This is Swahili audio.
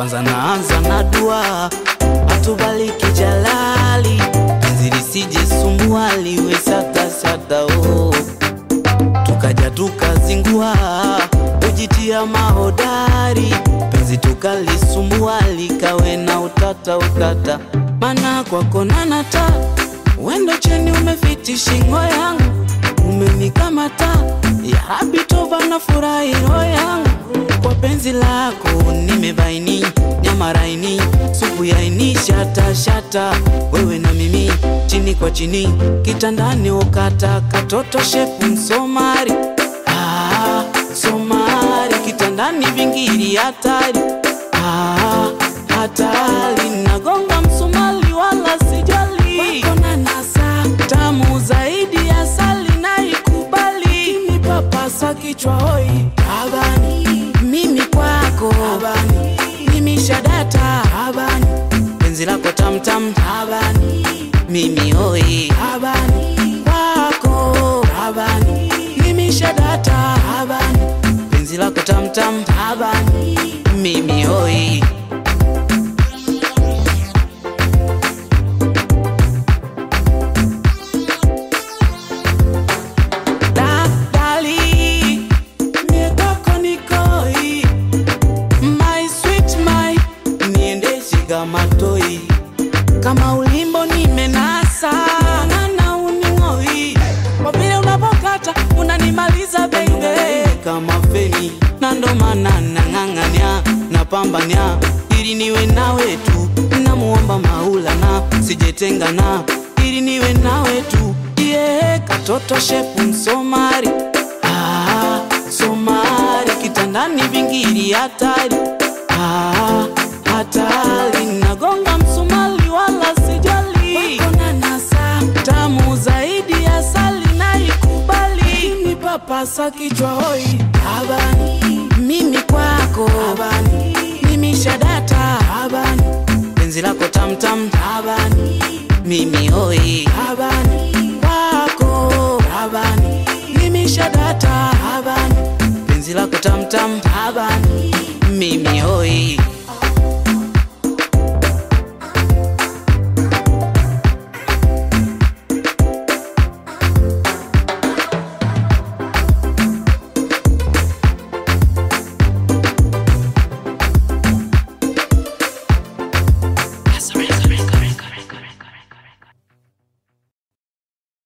kwanza naanza na dua, atubariki Jalali, penzi lisije sumbua, liwe sata sata oh. Tukaja tukazingua, kujitia mahodari, penzi tukalisumbua, likawe na utata utata, mana kwako nanata, wendo cheni umefiti shingo yangu, umenikamata ya Rabi tova na furahi roho yangu kwa penzi lako nimebaini nyama raini supu yaini shata shata wewe na mimi chini kwa chini kitandani ukata katoto shepu msomari ah, somari kitandani vingiri hatari ah, hatari nagonga msumali wala sijali wako na nasa tamu zaidi ya sali naikubali kinipapasa kichwa hoi habani mimi kwako habani mimi shadata habani penzi lako tamtam habani mimi hoi habani kwako habani mimi shadata habani penzi lako tamtam habani mimi hoi Da- dali, mie kwako nikoi. My sweet my, niendeshe kama toi. kama ulimbo nimenasa nana uning'oi kwa vile unapokata unanimaliza baby kama feni na ndo maana nang'ang'ania napambania ili niwe nawe tu namuomba maulana sijetengana ili niwe nawe tu yeah, katoto shepu msomari ah, somari kitandani vingiri hatari ah, hatari nagonga msumali wala sijali Wako na nasa tamu zaidi ya sali naikubali nipapasa kichwa hoi habani mimi kwako habani mimi shadata habani penzi lako tamtam habani mimi hoi habani